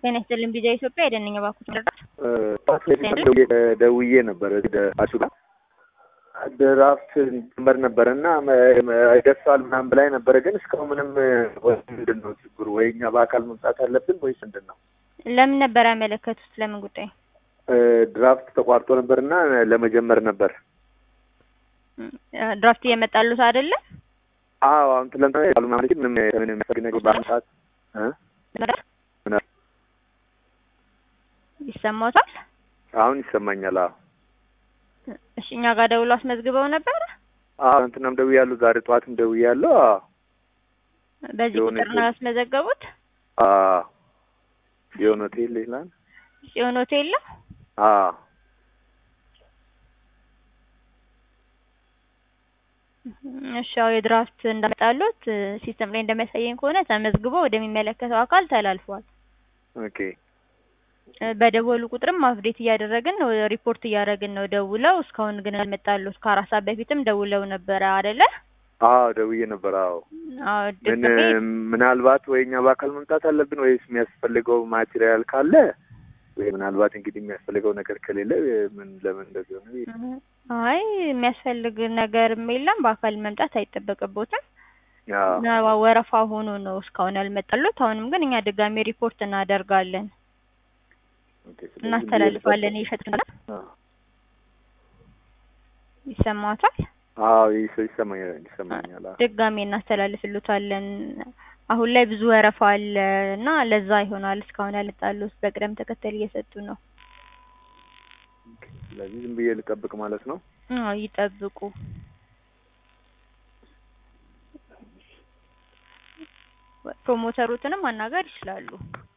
ጤና ይስጥልኝ ቢጃ ኢትዮጵያ የደንኛ ባኩት መረዳት ደውዬ ነበር አሱ ጋር ድራፍት ጀመር ነበረ እና ይደርሳል ምናምን ብላኝ ነበረ። ግን እስካሁን ምንም ወይ ምንድን ነው ችግሩ? ወይ እኛ በአካል መምጣት አለብን ወይስ ምንድን ነው? ለምን ነበር ያመለከቱት? ለምን ጉዳይ? ድራፍት ተቋርጦ ነበር እና ለመጀመር ነበር። ድራፍት እየመጣሉት አይደለም? አዎ አሁን ትለንትና ያሉ ማለት ምንም ምንም የሚያስፈልግ ነገር በአሁኑ ሰዓት ይሰማዎታል? አሁን ይሰማኛል። አዎ እሺ፣ እኛ ጋር ደውሎ አስመዝግበው ነበር። አዎ እንትናም ደውያለሁ፣ ዛሬ ጠዋትም ደውያለሁ። አዎ በዚህ ቁጥር ነው ያስመዘገቡት? አዎ ጽዮን ሆቴል ይላል። ጽዮን ሆቴል ነው። አዎ እሺ፣ ያው የድራፍት እንዳመጣሉት ሲስተም ላይ እንደሚያሳየኝ ከሆነ ተመዝግቦ ወደሚመለከተው አካል ተላልፏል። ኦኬ በደወሉ ቁጥርም አፕዴት እያደረግን ነው፣ ሪፖርት እያደረግን ነው ደውለው። እስካሁን ግን አልመጣሉት። ከአራት ሰዓት በፊትም ደውለው ነበረ አይደለ? አዎ ደውዬ ነበር። አዎ አዎ ምን ድጋሜ ምናልባት ወይ እኛ በአካል መምጣት አለብን ወይስ የሚያስፈልገው ማቴሪያል ካለ ወይ ምናልባት እንግዲህ የሚያስፈልገው ነገር ከሌለ ምን ለምን እንደዚህ ሆነ? አይ የሚያስፈልግ ነገርም የለም። በአካል መምጣት አይጠበቅቦትም። አዎ ወረፋ ሆኖ ነው እስካሁን ያልመጣሉት። አሁንም ግን እኛ ድጋሜ ሪፖርት እናደርጋለን፣ ኦኬ፣ ስለዚህ እናስተላልፋለን። ይሸጥ አዎ ይሰማዎታል? አዎ ይሰ- ይሰማኛል ይሰማኛል። አዎ ድጋሜ እናስተላልፍሉታለን። አሁን ላይ ብዙ ወረፋ አለ እና ለዛ ይሆናል እስካሁን ያልመጣሉት። በቅደም ተከተል እየሰጡ ነው። ስለዚህ ዝም ብዬ ልጠብቅ ማለት ነው። አዎ ይጠብቁ። ፕሮሞተሩትንም ማናገር ይችላሉ።